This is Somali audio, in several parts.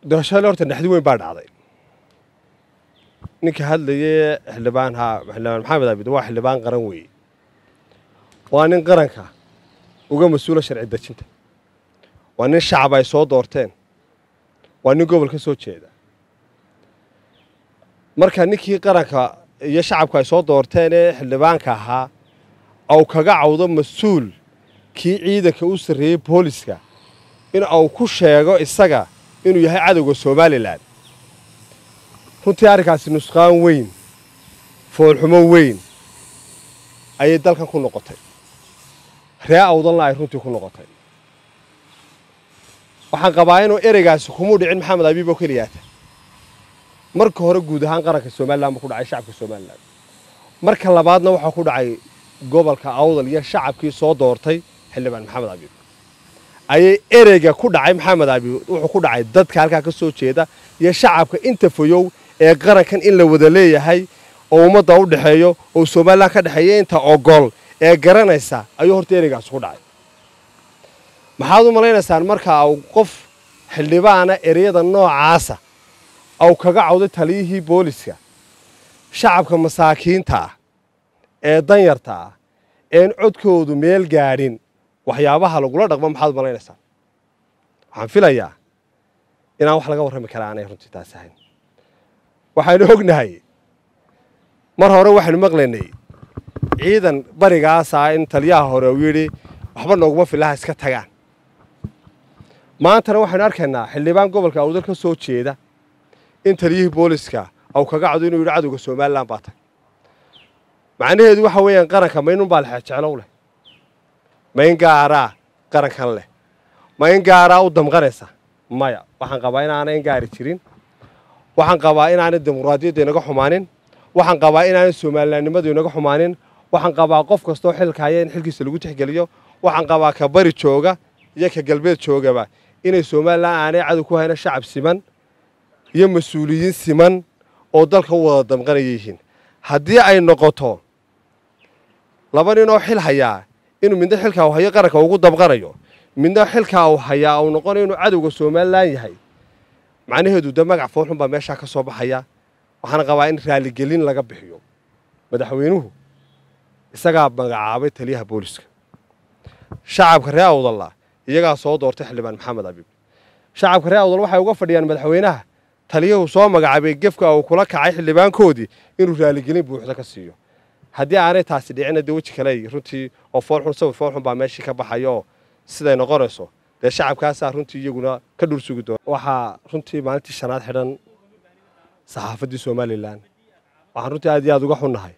doorashada horta naxdi weyn baa dhacday ninka hadlayay xildhibaan ha xildhibaan maxamed abid waa xildhibaan qaran weeye waa nin qaranka uga mas-uula sharci dejinta waa nin shacab ay soo doorteen waa nin gobol ka soo jeeda marka ninkii qaranka iyo shacabku ay soo doorteen ee xildhibaanka ahaa au kaga cawdo mas-uul kii ciidanka u sarreeyey booliska in uu ku sheego isaga inuu yahay cadowga somalilan runtii arrinkaasi nusqaan weyn foolxumo weyn ayay dalkan ku noqotay ree awdalna ay runtii ku noqotay waxaan qabaa inuu ereygaasi kumuu dhicin maxamed abiib oo keliyaata marka hore guud ahaan qaranka somalilan buu ku dhacay shacabka somalilan marka labaadna waxaa ku dhacay gobolka awdal iyo shacabkii soo doortay xildhibaan maxamed abiib ayay ereyga ku dhacay maxamed abiib wuxuu ku dhacay dadka halkaa ka soo jeeda iyo shacabka inta foyow ee qarankan in la wada leeyahay oo ummadda u dhexeeyo oo somalilan ka dhexeeya inta ogol ee garanaysa ayuu horta ereygaasi ku dhacay maxaad u malaynaysaan marka uu qof xildhibaana ereyada noocaasa au kaga cawday taliyihii booliska shacabka masaakiinta ah ee danyarta ah een codkoodu meel gaadhin waxyaabaha lagula dhaqmo maxaad u malaynaysaan waxaan filayaa inaan wax laga warrami karaa aanay runtii taas ahayn waxaynu ognahay mar hore waxaynu maqlaynay ciidan barigaasa in taliyaha hore uu yidhi waxba nooguma filaha iska tagaan maantana waxaynu arkaynaa xildhibaan gobolka awdal ka soo jeeda in taliyihii booliska au kaga cado inuu yidhi cadowga somalilan baa tag macnaheedu waxa weeyaan qaranka ma inun baa lexejeclow leh ma in gaaraa qarankan leh ma in gaaraa u damqanaysa maya waxaan qabaa inaanay in gaari jirin waxaan qabaa inaanay dimuqraadiyadda inaga xumaanin waxaan qabaa inaanay somalilanimadu inaga xumaanin waxaan qabaa qof kastoo xilka haya in xilkiisa lagu tixgeliyo waxaan qabaa ka bari jooga iyo ka galbeed joogaba inay somalilan aanay cadow ku hayna shacab siman iyo mas-uuliyiin siman oo dalka u wada damqanaya yihiin haddii ay noqoto laba nin oo xil hayaa inuu midna xilkaa u hayo qaranka ugu damqanayo midna xilkaa uu hayaa uu noqonayo inuu cadowga somalilan yahay macnaheedu de magac foolxun baa meeshaa ka soo baxaya waxaana qabaa in raaligelin laga bixiyo madaxweynuhu isagaa magacaabay taliyaha booliska shacabka ree awdalla iyagaa soo doortay xildhibaan maxamed abiib shacabka ree awdal waxay uga fadhiyaan madaxweynaha taliyuhu soo magacaabay gefka uu kula kacay xildhibaankoodii inuu raaligelin buuxda ka siiyo haddii aanay taasi dhicina dee weji kale runtii oo foolxun sawir foolxun baa meeshii ka baxaya oo siday noqonayso dee shacabkaasaa runtii iyaguna ka dhur sugi doona waxaa runtii maalintii shanaad xidhan saxaafaddii somalilan waxaan runtii aad iyo aad uga xunnahay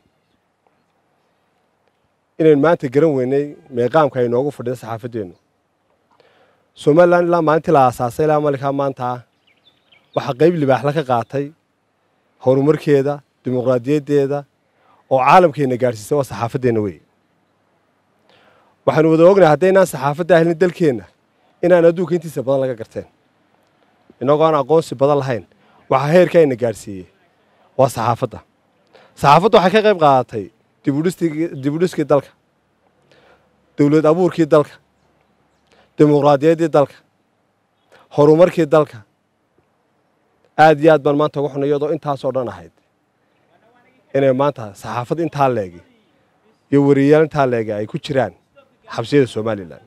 inaynu maanta garan weynay meeqaamka ay noogu fadhida saxaafaddeennu somalilan ilaa maalintii la aasaasay ilaa malinkaa maanta waxaa qayb libaaxla ka qaatay horumarkeeda dimuqraadiyaddeeda oo caalamkeenna gaadhsiisay waa saxaafaddeenna weeye waxaanu wada ognahay haddaynaan saxaafadda ahlin dalkeenna inaan adduunka intiisa badan laga garteen innagoo aan aqoonsi badan lahayn waxaa heerka ayna gaadhsiiyey waa saxaafadda saxaafadda waxay ka qayb qaadatay dibudhiskii dalka dowlad abuurkii dalka dimuqraadiyaddii dalka horumarkii dalka aad iyo aad baan maanta uga xunay iyadoo intaasoo dhan ahayd inay maanta saxaafad intaa leegi iyo wariyayaal intaa leegi ay ku jiraan xabsiyada somalilan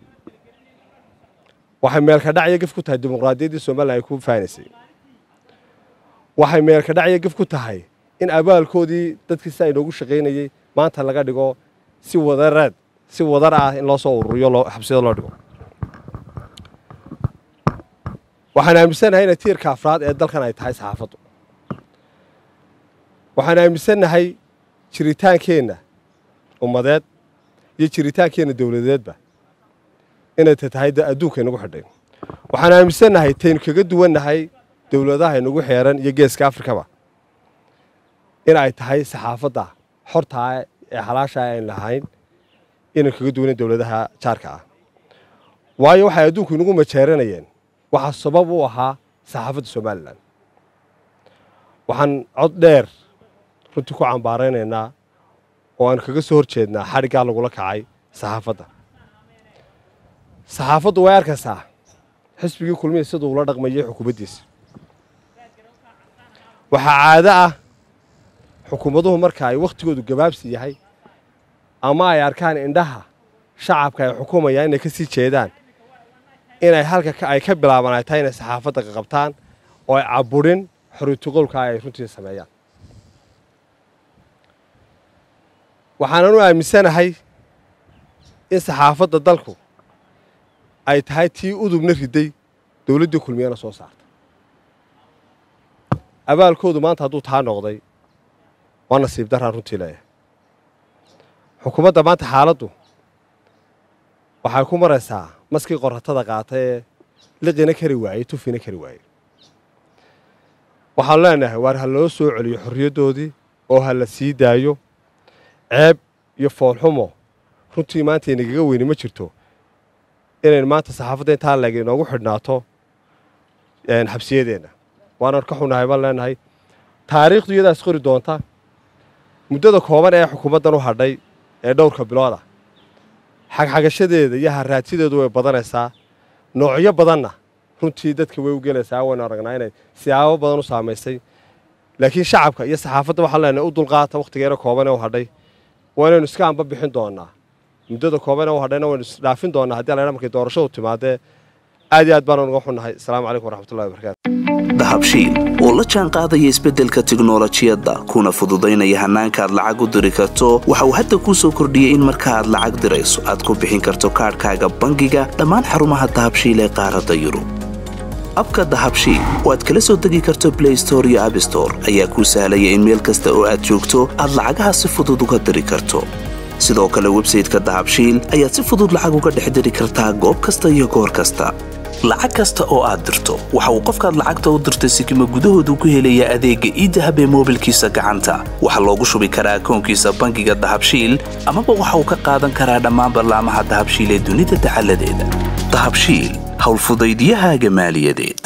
waxay meelka dhacyo gef ku tahay dimuqraadiyaddii somalilan ay ku faanaysay waxay meelka dhacyo gef ku tahay in abaalkoodii dadkii si aynoogu shaqaynayey maanta laga dhigo si wadareed si wadar ah in loo soo ururiyo xabsiyada loo dhigo waxaan aaminsanahay inay tiirka afraad ee dalkan ay tahay saxaafaddu waxaan aaminsannahay jiritaankeenna ummadeed iyo jiritaankeenna dowladeedba inay tahay adduunka inagu xidhay waxaan aaminsannahay taynu kaga duwannahay dowladaha inagu xeeran iyo geeska afrikaba in ay tahay saxaafadda xortaa ee xalaasha ayn lahayn inaynu kaga duwanin dowladaha jaarka ah waayo waxay adduunku inagu majeeranayeen waxaa sabab u ahaa saxaafadda somalilan waxaan cod dheer runtii ku cambaaraynaynaa oo aan kaga soo hor jeednaa xadhiggaa lagula kacay saxaafadda saxaafaddu way arkaysaa xisbigii kulmiya siduu ula dhaqmayay xukuumaddiisa waxaa caado ah xukuumaduhu marka ay wakhtigoodu gabaabsi yahay ama ay arkaan indhaha shacabka ay xukumayaan inay ka sii jeedaan inay halka ay ka bilaaban ay tahay inay saxaafadda qaqabtaan oo ay caburin xoriyatuqowlka ay runtii sameeyaan waxaanan u aaminsanahay in saxaafadda dalku ay tahay tii udubna riday dowladdii kulmiyana soo saarta abaalkoodu maanta hadduu taa noqday waa nasiib daraan runtii leeyahay xukuumadda maanta xaaladdu waxay ku maraysaa maskii qoratada qaata ee liqina kari waayey tufina kari waayey waxaanu leenahay waar ha loo soo celiyo xorriyaddoodii oo ha la sii daayo ceeb iyo foolxumo runtii maanta inagaga weyni ma jirto inaynu maanta saxaafadda intaa leeg inoogu xidhnaato xabsiyadeenna waanan ka xunahay baan leenahay taariikhdu iyadaas qori doonta muddada kooban ee xukuumaddan u hadhay ee dhowrka bilooda xagxagashadeeda iyo haraadsideedu way badanaysaa noocyo badanna runtii dadka way u gelaysaa waynu aragnaa inay siyaabo badan u saamaysay laakiin shacabka iyo saxaafadda waxaan leenahay u dulqaata wakhtigeena kooban ee u hadhay waa inaynu iska anba bixin doonaa muddada kooban ee u hadhayna waynu isdhaafin doonaa haddii alla markay doorashadu timaadee aad iyo aad baanu uga xunnahay asalaamu calaykum waraxmatullahi wabarakatu dahabshiil oo la jaan qaadaya isbeddelka tiknolojiyadda kuna fududaynaya hannaanka aad lacag u diri karto waxa uu hadda kuu soo kordhiyey in marka aad lacag dirayso aad ku bixin karto kaadhkaaga bangiga dhammaan xarumaha dahabshiil ee qaaradda yurub abka dahabshiil oo aad kala soo degi karto blay store iyo abstore ayaa kuu sahlaya in meel kasta oo aad joogto aad lacagaha si fudud uga diri karto sidoo kale websayteka dahabshiil ayaad si fudud lacag uga dhex diri kartaa goob kasta iyo goor kasta lacag kasta oo aad dirto waxa uu qofkaad lacagta u dirtay sikima gudahoodu ku helayaa adeegga iidahab ee moobilkiisa gacanta waxaa loogu shubi karaa akoonkiisa bangiga dahabshiil amaba waxa uu ka qaadan karaa dhammaan ballaamaha dahabshiil ee dunida dacaladeeda dahabshiil howlfudaydyahaaga maaliyadeed